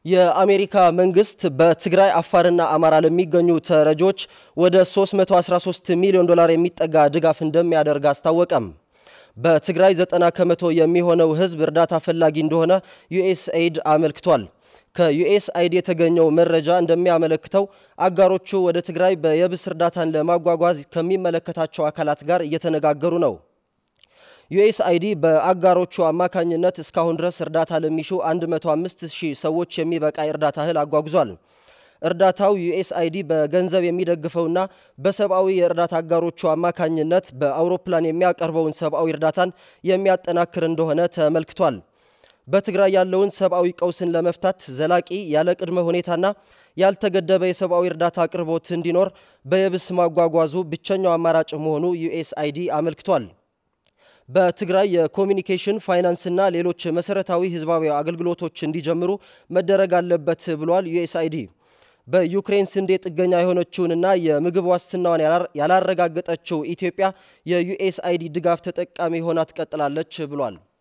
የአሜሪካ መንግስት በትግራይ አፋርና አማራ ለሚገኙ ተረጆች ወደ 313 ሚሊዮን ዶላር የሚጠጋ ድጋፍ እንደሚያደርግ አስታወቀም። በትግራይ 90 ከመቶ የሚሆነው ህዝብ እርዳታ ፈላጊ እንደሆነ ዩኤስኤይድ አመልክቷል። ከዩኤስአይድ የተገኘው መረጃ እንደሚያመለክተው አጋሮቹ ወደ ትግራይ በየብስ እርዳታን ለማጓጓዝ ከሚመለከታቸው አካላት ጋር እየተነጋገሩ ነው። ዩኤስአይዲ በአጋሮቹ አማካኝነት እስካሁን ድረስ እርዳታ ለሚሹ 105 ሺህ ሰዎች የሚበቃ የእርዳታ እህል አጓጉዟል። እርዳታው ዩኤስአይዲ በገንዘብ የሚደግፈውና በሰብአዊ የእርዳታ አጋሮቹ አማካኝነት በአውሮፕላን የሚያቀርበውን ሰብአዊ እርዳታን የሚያጠናክር እንደሆነ ተመልክቷል። በትግራይ ያለውን ሰብአዊ ቀውስን ለመፍታት ዘላቂ ያለ ቅድመ ሁኔታና ያልተገደበ የሰብአዊ እርዳታ አቅርቦት እንዲኖር በየብስ ማጓጓዙ ብቸኛው አማራጭ መሆኑ ዩኤስአይዲ አመልክቷል። በትግራይ የኮሚኒኬሽን ፋይናንስና ሌሎች መሰረታዊ ህዝባዊ አገልግሎቶች እንዲጀምሩ መደረግ አለበት ብሏል ዩኤስአይዲ። በዩክሬን ስንዴ ጥገኛ የሆነችውንና የምግብ ዋስትናዋን ያላረጋገጠችው ኢትዮጵያ የዩኤስአይዲ ድጋፍ ተጠቃሚ ሆና ትቀጥላለች ብሏል።